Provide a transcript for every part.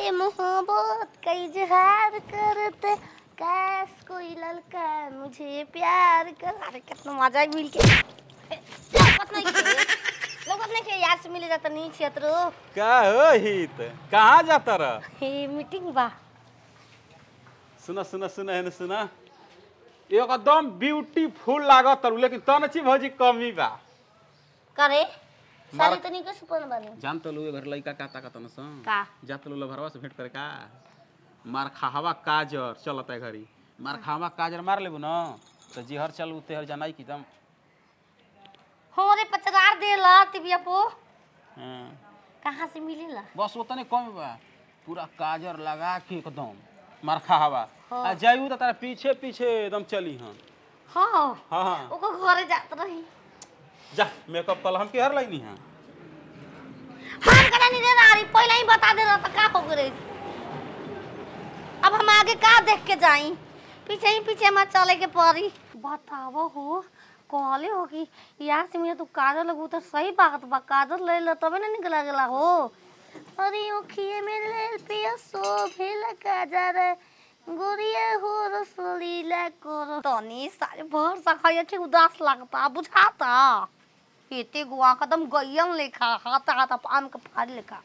ये मोहब्बत का इजहार करते कैस कोई लड़का मुझे प्यार कर अरे कितना मजा आई मिल के ए, लौकत नहीं के लौकत नहीं के यार से मिले जाता नहीं क्षेत्र का हो हित कहाँ जाता रह हे मीटिंग बा सुना सुना सुना है सुना एकदम ब्यूटीफुल लागत तारू लेकिन तनची भौजी कमी बा करे सारी मार- तो नहीं के सुपन बने जान तो लो घर लइका का ताकत न सन का जा तो लो घरवा से भेंट करे का मार खाहवा काजर चलत है घरी मार खाहवा काजर मार लेबू न तो जिहर चल उतेहर जनाई की दम हो रे पचरार दे ला तिबिया पो हाँ। कहाँ से मिलेला बस उतने कम बा पूरा काजर लगा के एकदम मार खाहवा हाँ। आ जाइबू तो तारा पीछे पीछे एकदम चली हन हाँ हाँ हाँ ओको घरे जात रही जा मेकअप कल हम के हर लाइनी है मान करा नहीं देना रही पहले ही बता दे रहा था का हो गई अब हम आगे का देख के जाई पीछे ही पीछे मत चले के पड़ी बतावो हो कहले हो कि यार से मेरा तू काजल लगू तो सही बात बा काजल ले लो तबे ना निकला गेला हो अरे ओखिए में ले पिया सो भेला काजर गुड़िया हो रसलीला करो तनी सारे भर सखाया ठीक उदास लगता बुझाता एते गुआ कदम गयम लेखा हाथ हाथ आम के फाड़ लेखा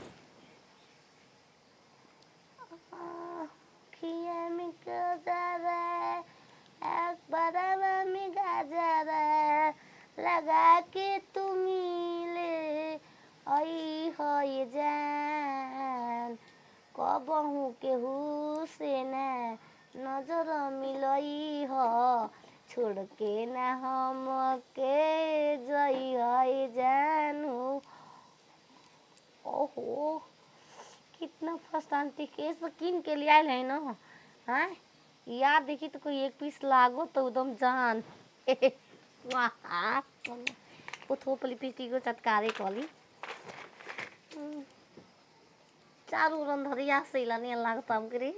खिया में गाजर एक बराबर में गाजर लगा के तुम ले आई हो ये जान कबहू के से न नजर मिलई हो छोड़ के ना हम के जई है जानू ओहो कितना फस्तांती केस किन के लिए आयल है ना हाँ यार देखी तो कोई एक पीस लागो तो एकदम जान वाह वो थोपली पीटी को चटकारे कली हम्म, चारू रन धरिया से लानी लागता हम करी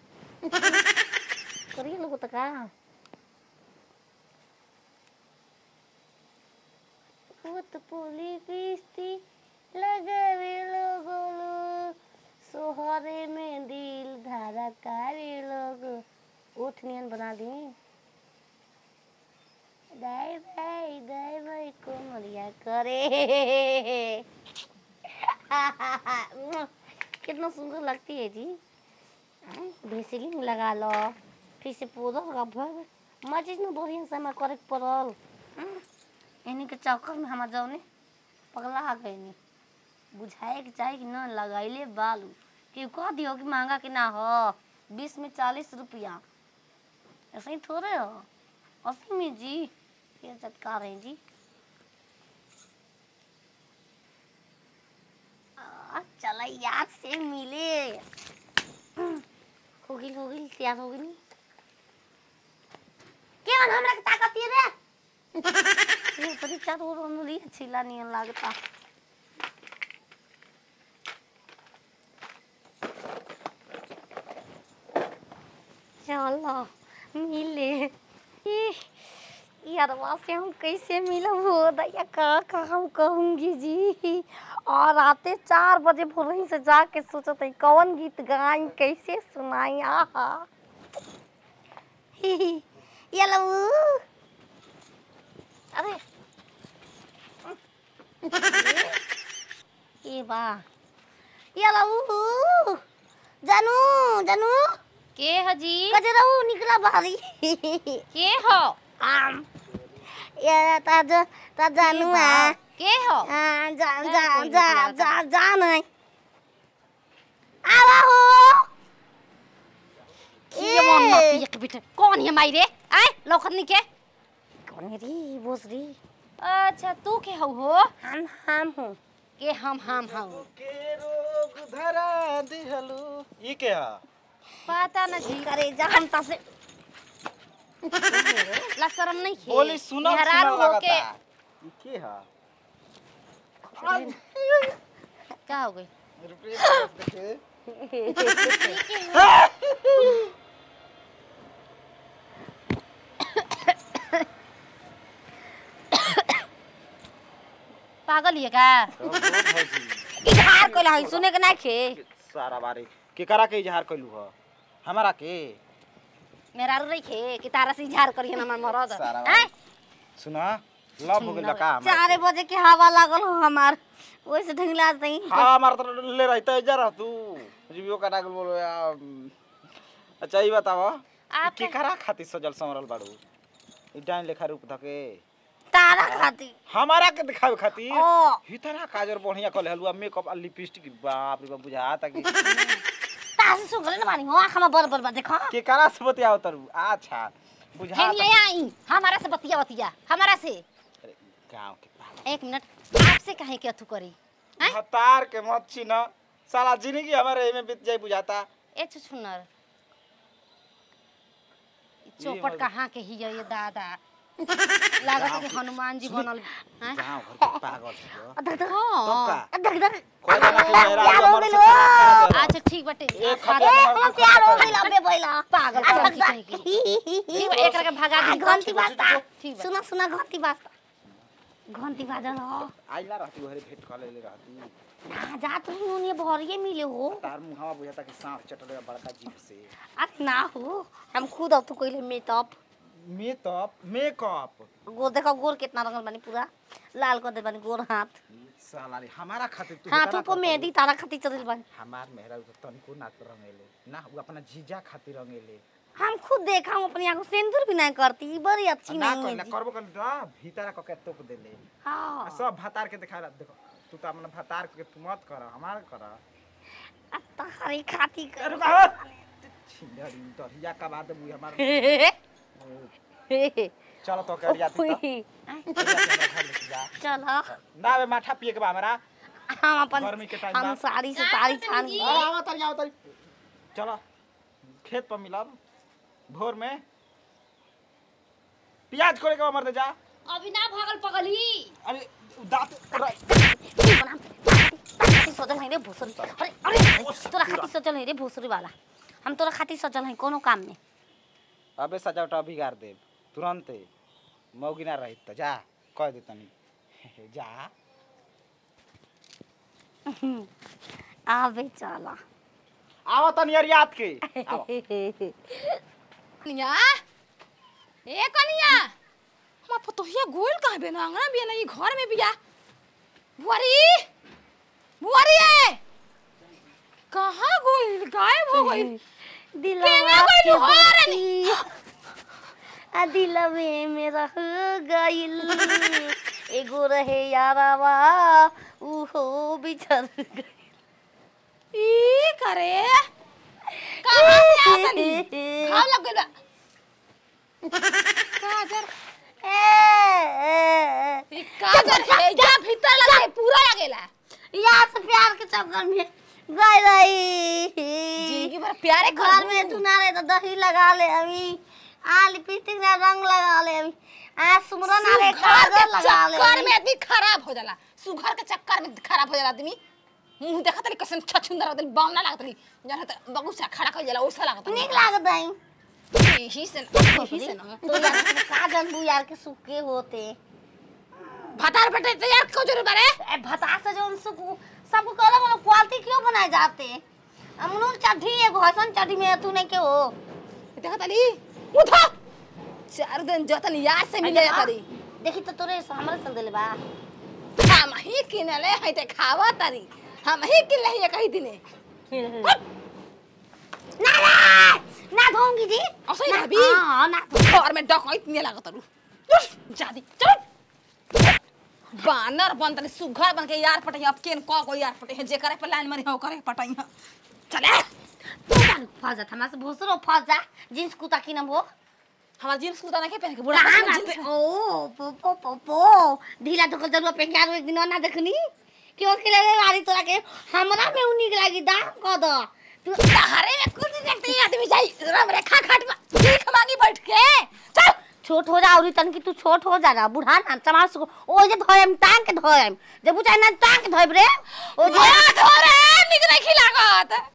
करिए लोग तो का भूत पुली किस्ती लगावे लोगो सोहरे में दिल धारा कारे लोग उठ नियन बना दी दाई भाई दाई भाई को मरिया करे कितना सुंदर लगती है जी भेसिलिंग लगा लो फिर से पूरा भर मजीज में बढ़िया से हमारे करे के पड़ल हम्म, इन्हीं के चक्कर में हमार जौने पगला आ गए नी बुझाए के चाहे कि न लगाइले बालू कि कह दियो कि महंगा कि ना हो बीस में चालीस रुपया ऐसे ही थोड़े हो अस्सी में जी ये चटका रहे जी आ, चला याद से मिले हो गई हो गई तैयार हो गई क्या हमरा के ताकत ये रे ये परीक्षा तो रोन ली छिला नियन लागता चलो मिले इह, यारवा से हम कैसे मिलब हो दैया का का हम कहूँगी जी और आते चार बजे भोरही से जाके सोचत है कौन गीत गाई कैसे सुनाई आहा ही, ही, ये लो अरे ये बा ये लो जानू जानू के हजी कजरऊ निकला बाहरी के हो आम ये ता ज- ता जानू आ के हो आ, जा जा कोई जा निकला जा जा नहीं आवा हो ये मन मत एक बेटा कौन है माई रे आए लौखत नहीं के कौन री बोस री अच्छा तू के हो हो हम हम हूँ के हम हम हम के रोग धरा दिहलू ई के हा पता न जी करे जा हम ता से ला शरम नहीं खे बोली सुनो मेहरारू सुनो हो के लगता ई के हा क्या हो गई रुपये बरस देखे पागल है का तो बोल भौजी इधार कोला है सुने के ना खे सारा बारी केकरा के इजहार कैलू ह हमारा के मेरा रू रही कि तारा से इजहार करिए ना हमार मरद सारा आय सुना लव हो गेल का हमरा चारे बजे के हवा लागल हो हमार वैसे ढंगला नहीं हाँ हमारा तो ले रहता है जरा तू जीवियो का डागल बोलो या अच्छा ये बताओ आप केकरा खातिर सजल संवरल बाड़ू ई डाइन लेखा रूप धके तारा खाती हमारा के दिखावे खातिर ओ इतना काजर बढ़िया कल हलुआ मेकअप आ लिपस्टिक बाप रे बाप बुझा ताकि तासे सुगले न बानी हो आँखा में बर बर बा देखो केकरा से बतियाओ तरु अच्छा बुझा हेन ये आई हमारा से बतिया बतिया हमारा से गांव के पास एक मिनट आपसे कहे के अथु करी हैं? हतार के मत छीन साला जिंदगी हमारे एमे बीत जाई बुझाता ए छुछुनर ये चौपट मर- कहाँ के ही ये दादा लागत है कि हनुमान जी बनल हैं? गांव घर के पागल छियो धक धक हाँ। तब का धक धक कोई ना कि मेरा प्यार हो हमर से गेलो। खराब करा अच्छा ठीक बाटे एक खा खत- दे। ए हम प्यार हो गइल अबे बैला पागल आ, पागल धक की धक। कहीं ठीक बा एकरा के भगा आ, दी घंटी बाजता ठीक बा सुना सुना घंटी बाजता घंटी बाजल हो आइला रहती हरे भेंट कर ले रहती ना जा तू उन्हें भरिए मिले हो तार मुहावा बुझाता कि सांप चटले बड़का जीप से अरे ना हो हम खुद अब तू कइले मेकअप मेकअप मेकअप गोर देखो गोर कितना रंगल बानी पूरा लाल कर दे बानी गोर हाथ साला रे हमारा खातिर तू हाथ इतना ऊपर करत मेहंदी तारा खातिर चल बानी हमार मेहरा तो तनिको ना रंगेले ना वो अपना जीजा खातिर रंगेले हम खुद देखा हूँ अपनी आंखों सिंदूर भी नहीं करती बड़ी अच्छी ना नहीं है कहला जी। करबो कर दा भीतर क के तोप देले आ हाँ सब भतार के दिखा देखो तू तो अपना भतार के तू मत कर हमार कर अब तारी खाती कर अरे का छिंदरी तोरिया का बात बुई हमार चलो तो कर जाती तो जा चल ना बे माठा पिए के बा हमरा हम अपन गर्मी के टाइम हम बा साड़ी से साड़ी छान अरे आवा तरी आवा तरी चलो खेत पर मिलब भोर में प्याज कोड़े के मर दे जा अभी ना भागल पगली अरे दांत सोचल है रे भोसरी अरे अरे तोरा खातिर सोचल है रे भोसरी वाला हम तोरा खातिर सोचल है कोनो काम में अबे सजावट बिगाड़ दे तुरंते मौगी ना रही तो जा कह दे तनी जा आवे चला आवा तनी यार याद के आवा। कनिया ए कनिया हमार पतोहिया गोल कहाँ बे ना अंगना बिया ना ई घर में बिया बुआरी बुआरी है कहाँ गोल गायब हो गई दिलवा केना के गइल हो रे बत्ती आ दिलवे में रह गइल एगो रहे यारावा उहो बिछड़ गइल ई करे कहाँ से आवतनी घाव लग गइल बा काजर ई काजर है जा भीतर लगे पूरा लगेला यार से प्यार के चक्कर में गई रही जिंदगी भर प्यारे घर में तू ना रहे तो दही लगा ले अभी आ लिपस्टिक ना रंग लगा ले अभी आ सुमरन आ ले काजल लगा ले चक्कर अभी। में आदमी खराब हो जाला सुघर के चक्कर में खराब हो जाला आदमी मुंह देखत रही कैसन छछुंदर होतली बाम ना लागत रही जहाँ तक बगुसा खड़ा कर जाला वैसा लागत रही। निक लागत है यही से यही से ना तो यार से काजल बु यार के सुखे होते भतार बेटे तैयार क्यों जरूर बारे ए भता से जो उनसे सबको कहला बोलो क्वालिटी क्यों बनाए जाते अमनूर चढ़ी एगो हसन चढ़ी में तू नहीं के हो देखत अली उठो चार दिन जतन याद से मिले तरी देखी तो तोरे से हमरे संग देले बा हम ही किनले है ते खावा तरी हम ही किनले है कही दिने ना ना ना धोंगी जी असै ना- भाभी हाँ ना धो घर में डकैत नहीं लागत रु जादी चल बानर बन तनी सुघर बन के यार पटई अब केन क को यार पटई जे करे पे लाइन मरी हो करे पटई चले तू जान फंस जा हमारे से भोसरो फंस जा जींस कुर्ता की नाम हो हमार जींस कुर्ता नहीं के पहन के बुढ़ा ना का ना जींस पे- ओ पो पो पो पो ढीला तो जरूर पहन के आरो एक दिन और ना देखनी क्यों के लगे गाड़ी तोरा के हमरा में उ निक लागी दाम क द तू तहारे में कुछ देखते ही आदमी जाई राम रेखा खाट में भीख मांगी बैठ के चल छोट हो जा औरी तन की तू छोट हो जा ना बुढ़ा ना चमार सु ओ जे धोयम टांग के धोयम जे बुझाई ना टांग के धोयब रे ओ जे धोरे निक नहीं खिलागत